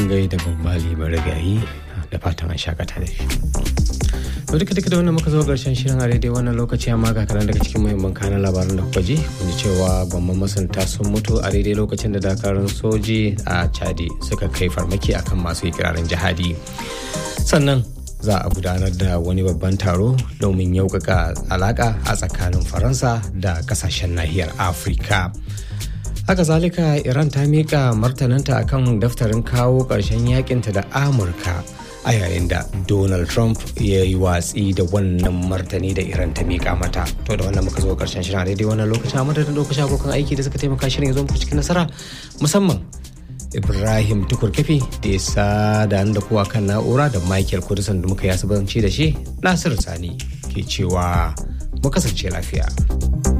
gaida babbali marigayi da fatan an shakata da shi to duka duka da wannan muka zo karshen shirin a daidai wannan lokaci amma ga kanan daga cikin muhimman kanan labaran da kuka ji kun ji cewa gwamman masanta sun mutu a daidai lokacin da dakarun soji a chadi suka kai farmaki akan masu ikirarin jihadi sannan za a gudanar da wani babban taro domin yaukaka alaka a tsakanin faransa da kasashen nahiyar afirka haka zalika iran ta miƙa martananta akan daftarin kawo ƙarshen yakinta da amurka a yayin da donald trump ya yi watsi da wannan martani da iran ta miƙa mata to da wannan muka zo ƙarshen shirin a daidai wannan lokacin a madadin lokacin abokan aiki da suka taimaka shirin ya zo muku cikin nasara musamman ibrahim tukur kafi da ya sada da kuwa kan na'ura da michael kudusan da muka yi asibanci da shi nasiru sani ke cewa mu kasance lafiya.